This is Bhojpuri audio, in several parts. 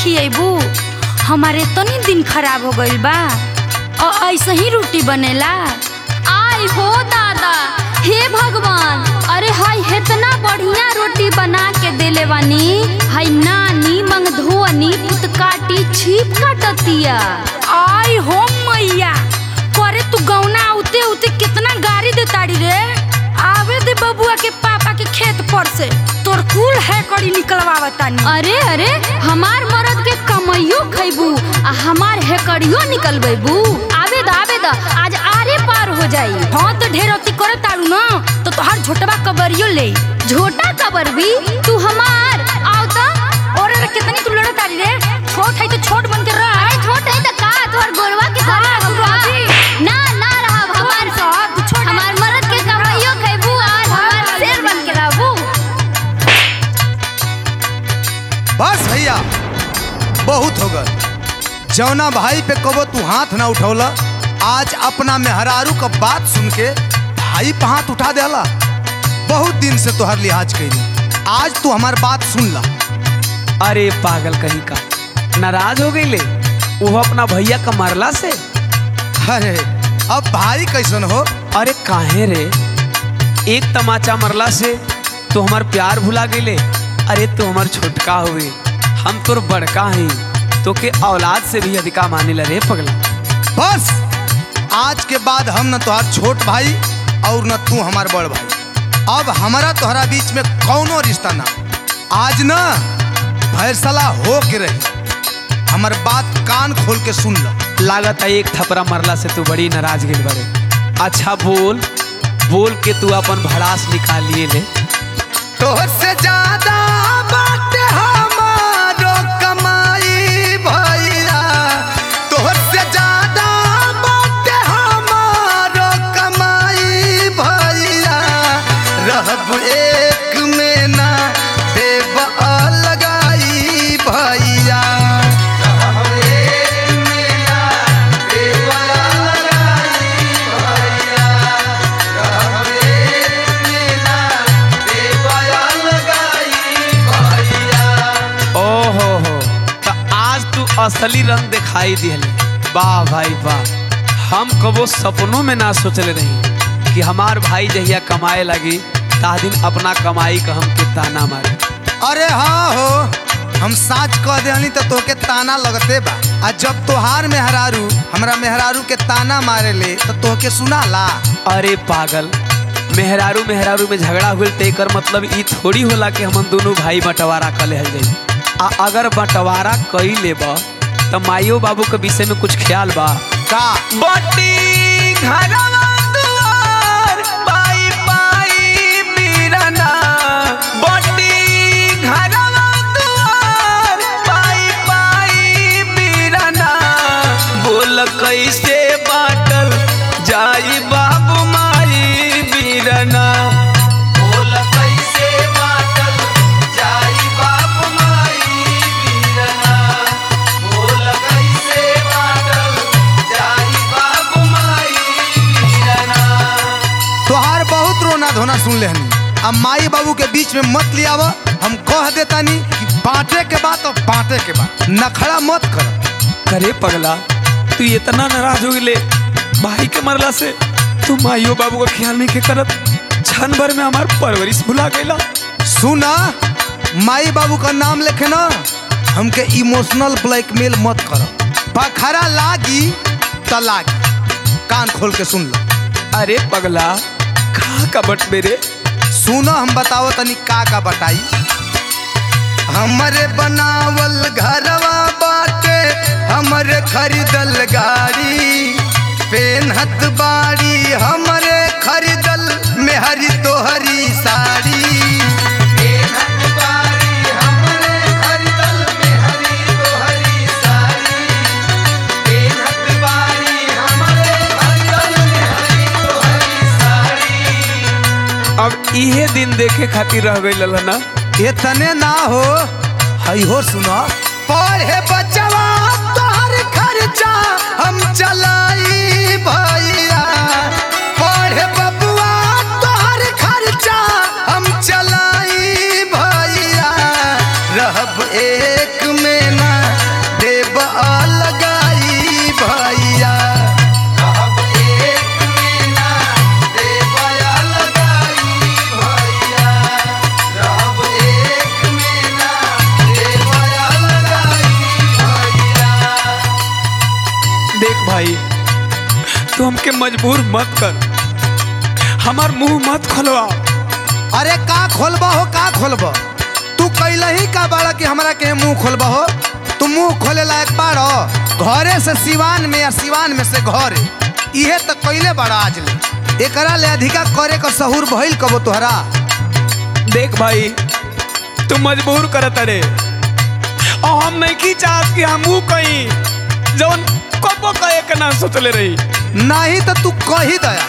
खिएबू हमारे तनी दिन खराब हो गइल बा और ऐसे ही रोटी बनेला आई हो दादा हे भगवान अरे हाय इतना बढ़िया रोटी बना के देले बानी हाय नानी मंग धोनी पुत काटी छीप काटतिया आई हो मैया करे तू गौना उते उते कितना गाड़ी दे ताड़ी रे आवे दे बबुआ के पापा के खेत पर से तोर कुल है कड़ी निकलवावतानी अरे अरे हमार मरद के कमैयो खैबू आ हमार हेकड़ियो निकलबेबू आवे द आवे द आज आरे पार हो जाई हाँ तो ढेर अति करे ताड़ू ना तो तोहार झोटवा कबरियो ले झोटा कबर भी तू हमार आओ तो और अरे कितनी तू लड़ा ताड़ी रे छोट है तो छोट बन के रह अरे छोट है त का तोहर गोरवा के हाँ, तरह तू बा। रही। ना ना रहब हमार साहब, तू छोड़। हमार मरद के कमैयो खैबू आज हमार शेर बन के रहबू बस भैया बहुत हो गए जौना भाई पे कबो तू हाथ ना उठौला आज अपना मेहरारू का बात सुन के भाई पे हाथ उठा देला बहुत दिन से तोहर लिहाज कैली आज तू हमार बात सुन ला अरे पागल कहीं का नाराज हो गई ले वो अपना भैया का मरला से अरे अब भाई कैसन हो अरे काहे रे एक तमाचा मरला से तो हमार प्यार भुला गईले अरे तू हमार छोटका हुए हम तोर बड़का ही तो के औलाद से भी अधिका माने रे पगला बस आज के बाद हम न तोहार छोट भाई और न तू हमार बड़ भाई अब हमारा तोहरा बीच में कौनो रिश्ता ना आज न फैसला हो के रही हमार बात कान खोल के सुन लो लागत है एक थपरा मरला से तू बड़ी नाराज गिल बड़े अच्छा बोल बोल के तू अपन भड़ास निकालिए ले तोहर से ज्यादा बात हमारो कमाई भैया तोहर से ज्यादा बात हमारो कमाई भैया रहब एक में ना देव लगाई भैया रहब एक में ना देव लगाई भैया रहब एक में ना देव लगाई भैया ओ हो हो तो आज तू असली रंग दिखाई दिहले वाह भाई वाह हम कबो सपनों में ना सोचले रही कि हमार भाई जहिया कमाए लगी ता दिन अपना कमाई का हम के ताना मारे अरे हाँ हो हम साच कह देनी तो तोके ताना लगते बा आ जब तोहार मेहरारू हमरा मेहरारू के ताना मारे ले तो तोके सुना ला अरे पागल मेहरारू मेहरारू में झगड़ा हुए ते कर मतलब ई थोड़ी होला कि हम दोनों भाई बंटवारा कर ले जाई आ अगर बंटवारा कई लेब तो माइयो बाबू के विषय में कुछ ख्याल बा का बटी घरवा दुआर पाई पाई बीरना बटी घरवा दुआर पाई पाई बीरना बोल कैसे बाटल जाई बाबू माई बीरना बोल कैसे बाटल जाई बाबू माई बीरना बोल कैसे बाटल जाई बाबू माई बीरना तोहार बहुत रोना धोना सुन लेहनी अब माई बाबू के बीच में मत लियाव हम कह देतानी कि बांटे के बात और बांटे के बात नखड़ा मत कर करे पगला तू इतना नाराज हो गए भाई के मरला से तू माइयो बाबू का ख्याल नहीं के करत क्षण भर में हमार परवरिश भुला गईला सुना माई बाबू का नाम लेखे ना हमके इमोशनल ब्लैकमेल मत करो बखरा लागी त लागी कान खोल के सुन लो अरे पगला कहा का बट मेरे सुनो हम बताओ तनी का का बताई हमरे बनावल घरवा बाटे हमरे खरीदल गाड़ी पेनहत बाड़ी हमरे खरीदल मेहरी तोहरी साड़ी पेनहत बाड़ी हमरे खरीदल मेहरी तोहरी साड़ी पेनहत बाड़ी हमरे खरीदल मेहरी तोहरी साड़ी अब इहे दिन देखे खातिर रह गई ना इतने ना हो हई हो सुनो पढ़े बचवा तोहर खर्चा हम चलाई भैया पढ़े बबुआ तोहर खर्चा हम चलाई भैया रहब एक में ना भाई तू हमके मजबूर मत कर हमार मुंह मत खोलवा अरे का खोलबा हो का खोलबा तू कैला ही का बाड़ा कि हमरा के मुंह खोलबा हो तू मुंह खोले लायक बाड़ो घरे से सिवान में या सिवान में से घरे इहे तो कैले बड़ा आज ले एकरा ले अधिका करे का सहूर भइल कबो तोहरा देख भाई तू मजबूर करत रे और हम नहीं की चाहत कि हमू कहीं जौन कबो कहे के ना सोचले रही नहीं तो तू कही दया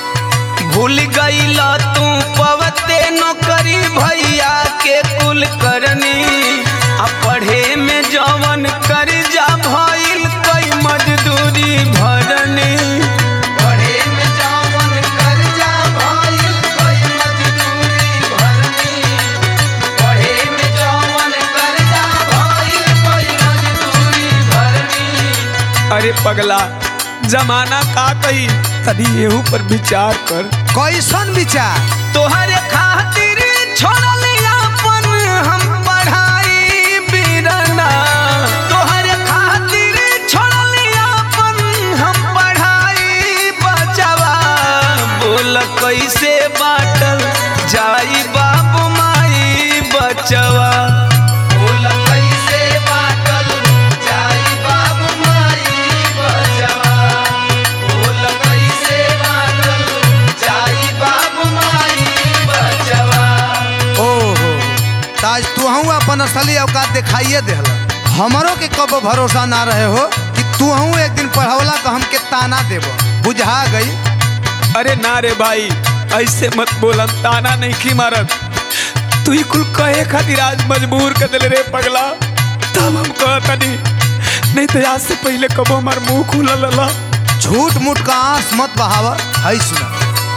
भूल गईला तू पवते नौकरी भैया के कुल करनी आ पढ़े में जवन कर जा भइल कई मजदूरी भरनी पढ़े में जवन कर जा भइल कई मजदूरी भरनी पढ़े में जवन कर जा भइल कई मजदूरी भरनी अरे पगला जमाना का कही तनी एहू पर विचार कर कैसन विचार तोहरे खातिर छोड़ल अपन हम पढ़ाई बिरना तोहरे खातिर छोड़ल अपन हम पढ़ाई बचवा बोल कैसे बाटल जाई बाबू माई बचवा बोल कैसे बाटल जाई बाबू माई बचवा बोल कैसे बाटल जाई बाबू माई बचवा ओहो ताज तू हूँ अपन असली औकात दिखाइए देहला हमरो के कबो भरोसा ना रहे हो कि तू हूँ एक दिन पढ़ौला तो हमके ताना देबो बुझा गई अरे ना रे भाई ऐसे मत बोलन ताना नहीं की मारत तू ही कुल कहे खातिर आज मजबूर कर दिले रे पगला तब हम कहतनी नहीं तो आज से पहले कबो हमार मुंह खुला लला झूठ मूठ का आंस मत बहावा है सुना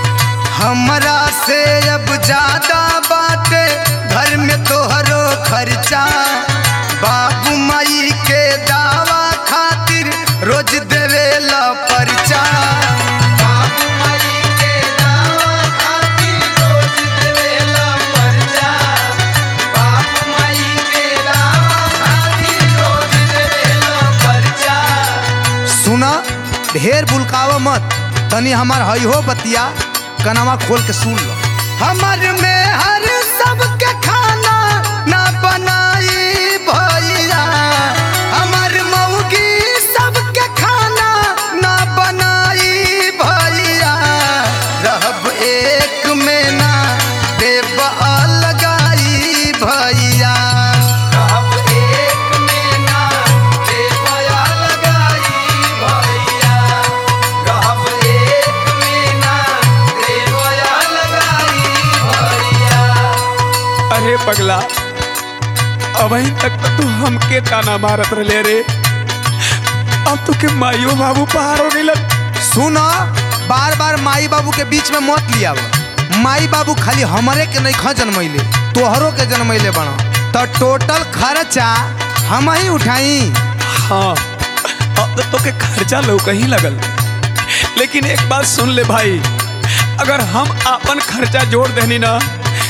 हमरा से अब ज्यादा बाटे घर में तोहरो खर्चा बाबू माई के दावा खातिर रोज देवेला पर्चा बाबू माई के दावा खातिर रोज देवेला पर्चा बाबू माई के दावा खातिर रोज देवेला पर्चा सुना ढेर बुलकावा मत तनी हमार हई हो बतिया कनावा खोल के सुन लो हमर में हर सबके खाना ना बनाई भैया हमर मौगी सबके खाना ना बनाई भैया रहब एक में ना देव लगाई भैया अब एक में ना देवया लगाई भैया अब एक में ना देवया लगाई भैया अरे पगला अभी तक तो तू हमके ताना मारत रहे रे अब तो के माइयो बाबू पार हो गइलन सुना बार बार माई बाबू के बीच में मत लिया माई बाबू खाली हमरे के नहीं ख जन्मैले तोहरो के जन्मैले बना तो टोटल खर्चा हम ही उठाई हाँ अब तो तोके खर्चा लो कहीं लगल लेकिन एक बात सुन ले भाई अगर हम अपन खर्चा जोड़ देनी ना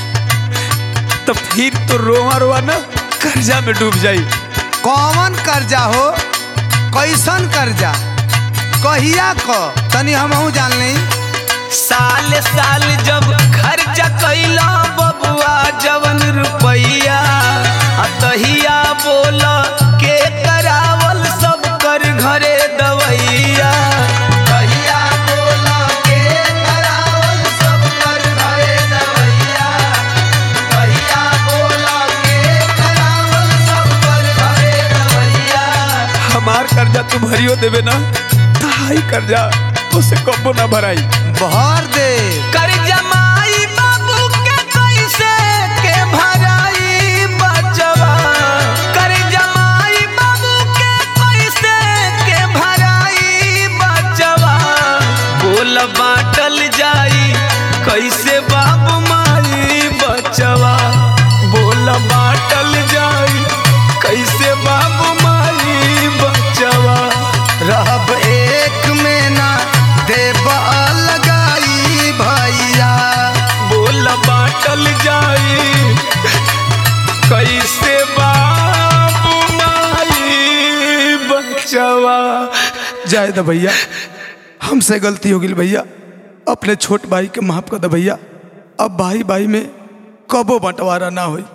तो फिर तो रोवा रोवा ना कर्जा में डूब जाई कौन कर्जा हो कैसन कर्जा कहिया क तनी हम जान ली साल साल जब खर्चा कैला बबुआ जवन रुपैया आ तहिया बोल के करावल सब कर घरे दवैया तहिया बोल के करावल सब कर घरे दवैया तहिया बोल के करावल सब कर घरे दवैया हमार कर्जा तू भरियो देवे ना ताई कर्जा उसे कबो ना भराई भर दे कर जमाई बाबू के कैसे के भराई बचवा कर जमाई बाबू के कैसे के भराई बचवा बोल बाटल जाई कैसे बाबू माई बचवा बोल बाटल जाई कैसे बाबू माई बचवा रहब एक में ना देव लगाई बचवा जाए द भैया हमसे गलती हो गई भैया अपने छोट भाई के माफ कर दे भैया अब भाई भाई में कबो बंटवारा ना होई